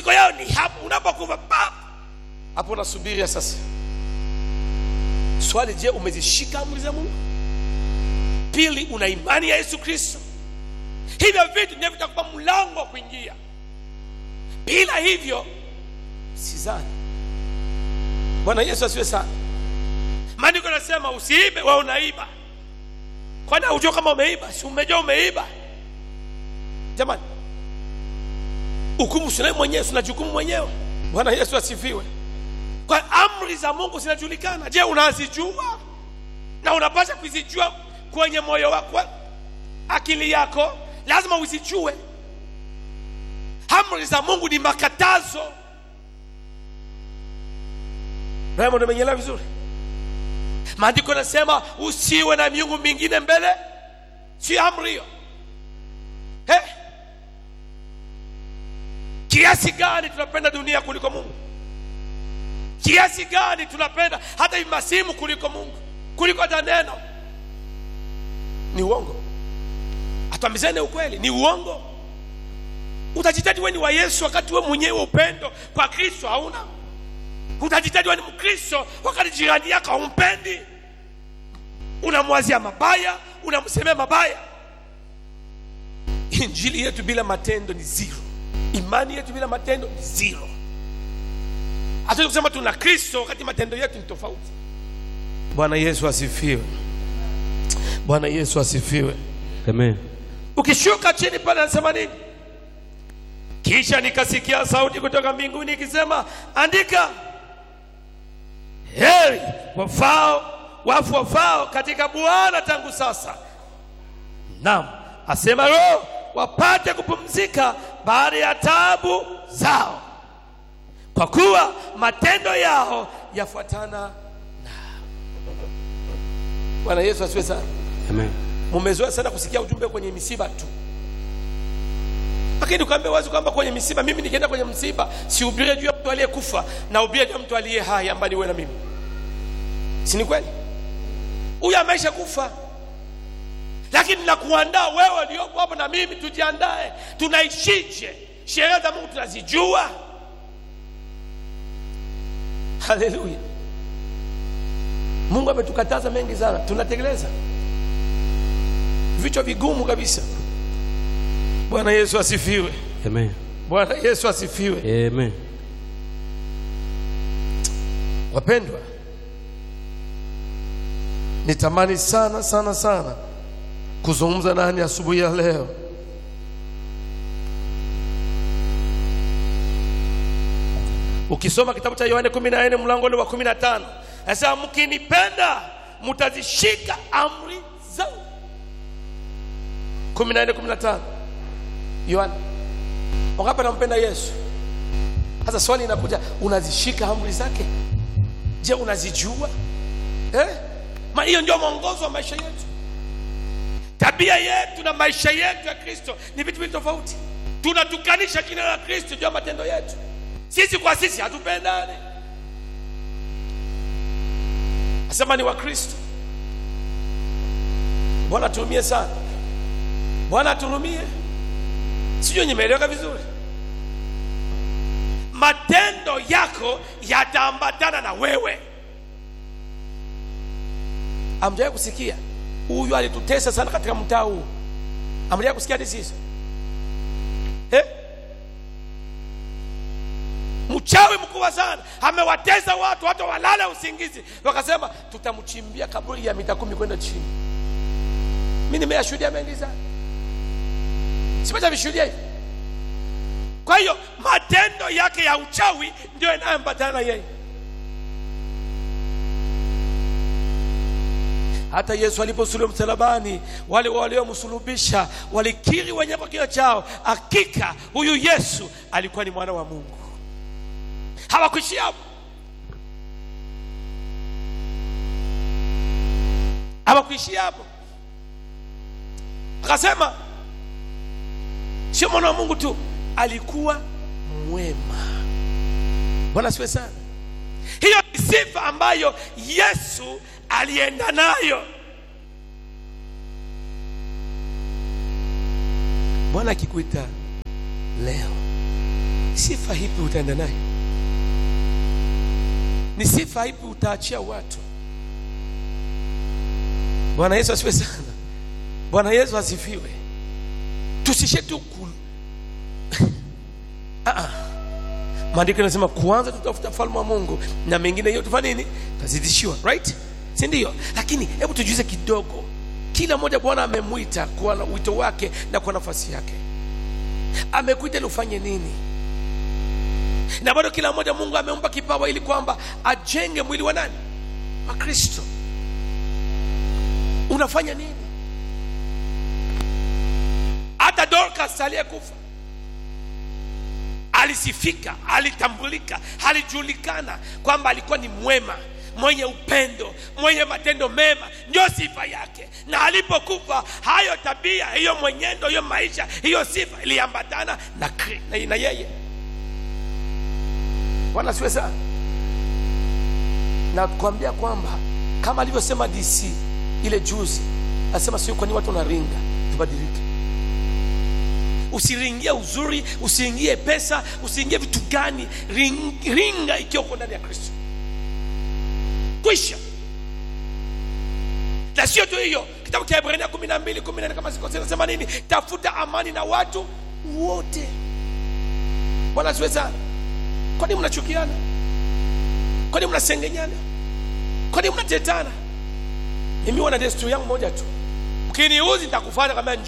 pumziko yao ni hapo unapokufa pa hapo unasubiria sasa swali je umezishika amri za mungu pili una imani ya yesu kristo hivyo vitu ndio vitakupa mlango wa kuingia bila hivyo sizani bwana yesu asiwe sana maandiko nasema usiibe wa unaiba kwani haujua kama umeiba si umejua umeiba jamani hukumu sinaye mwenyewe sina jukumu mwenyewe bwana yesu asifiwe kwa amri za mungu zinajulikana je unazijua na unapasha kuzijua kwenye moyo wako akili yako lazima uzijue amri za mungu ni makatazo raymond umenyelewa vizuri maandiko yanasema usiwe na miungu mingine mbele si amri hiyo hey. kiasi gani tunapenda dunia kuliko mungu kiasi gani tunapenda hata hivi masimu kuliko mungu kuliko hata neno ni uongo atuambizane ukweli ni uongo utajitaji we ni wa yesu wakati we mwenyewe upendo kwa kristo hauna utajitaji we ni mkristo wakati jirani yako haumpendi unamwazia mabaya unamsemea mabaya injili yetu bila matendo ni zero imani yetu bila matendo ni zero hatuwezi kusema tuna kristo wakati matendo yetu ni tofauti bwana yesu asifiwe bwana yesu asifiwe Amen. ukishuka chini pale anasema nini kisha nikasikia sauti kutoka mbinguni ikisema andika heri wafao wafu wafao katika bwana tangu sasa naam asema roho wapate kupumzika baada ya taabu zao kwa kuwa matendo yao yafuatana na bwana yesu asiwe sana Amen. mumezoea sana kusikia ujumbe kwenye misiba tu lakini ukaambia wazi kwamba kwenye misiba mimi nikienda kwenye msiba sihubirie juu ya mtu aliyekufa na hubirie juu ya mtu aliye hai ambaye ni wewe na mimi si ni kweli huyu ameisha kufa lakini nakuandaa wewe uliopo hapo na mimi tujiandae tunaishije sheria za mungu tunazijua haleluya mungu ametukataza mengi sana tunatekeleza vichwa vigumu kabisa bwana yesu asifiwe Amen. bwana yesu asifiwe Amen. wapendwa nitamani sana sana sana kuzungumza nani asubuhi ya leo ukisoma kitabu cha yohane 14 mlango ule wa 15 anasema mkinipenda mtazishika amri zangu 14 15 yohane wangapi anampenda yesu sasa swali inakuja unazishika amri zake je unazijua eh? Ma hiyo ndio mwongozo wa maisha yetu tabia yetu na maisha yetu ya kristo ni vitu vitu tofauti tunatukanisha jina la kristo juu ya matendo yetu sisi kwa sisi hatupendani asema ni wa kristo bwana turumie sana bwana aturumie sijui nimeeleweka vizuri matendo yako yataambatana na wewe amjawai kusikia huyu alitutesa sana katika mtaa huu amjawai kusikia hadithi hizo eh? mchawi mkubwa sana amewatesa watu hata walala usingizi wakasema tutamchimbia kaburi ya mita kumi kwenda chini mi nimeyashuhudia mengi sana simecha vishuhudia hivi kwa hiyo matendo yake ya uchawi ndio yanayoambatana na yeye hata yesu aliposulubiwa msalabani wale waliomsulubisha walikiri wenyewe kwa kinywa chao hakika huyu yesu alikuwa ni mwana wa mungu hawakuishia hapo hawakuishia hapo akasema sio mwana wa mungu tu alikuwa mwema bwana siwe sana hiyo ni sifa ambayo yesu alienda nayo bwana akikuita leo sifa hipi utaenda naye ni sifa hipi utaachia watu bwana yesu asifiwe sana bwana yesu asifiwe tusishe tu ku Ah, ah. maandiko yanasema kwanza tutafuta falme wa mungu na mengine hiyo tufanye nini tazidishiwa right si ndio lakini hebu tujuize kidogo kila mmoja bwana amemwita kwa na- wito wake na kwa nafasi yake amekuita ili ufanye nini na bado kila mmoja mungu amempa kipawa ili kwamba ajenge mwili wa nani wa kristo unafanya nini hata dorcas aliyekufa alisifika alitambulika alijulikana kwamba alikuwa ni mwema mwenye upendo mwenye matendo mema ndio sifa yake na alipokufa hayo tabia hiyo mwenyendo hiyo maisha hiyo sifa iliambatana na, Kri- na, na yeye bwana siwe sana na kuambia kwamba kama alivyosema dc ile juzi asema sio kwani watu wanaringa tubadilike usiringie uzuri usiingie pesa usiingie vitu gani ring, ringa ikiwa uko ndani ya kristo kwisha na sio tu hiyo kitabu cha ibrania kumi na mbili kumi na nne kama sikosea nasema nini tafuta amani na watu wote bwana siwe sana kwani mnachukiana kwani mnasengenyana kwani mnatetana mimi wana desturi yangu moja tu mkiniuzi nitakufanya kama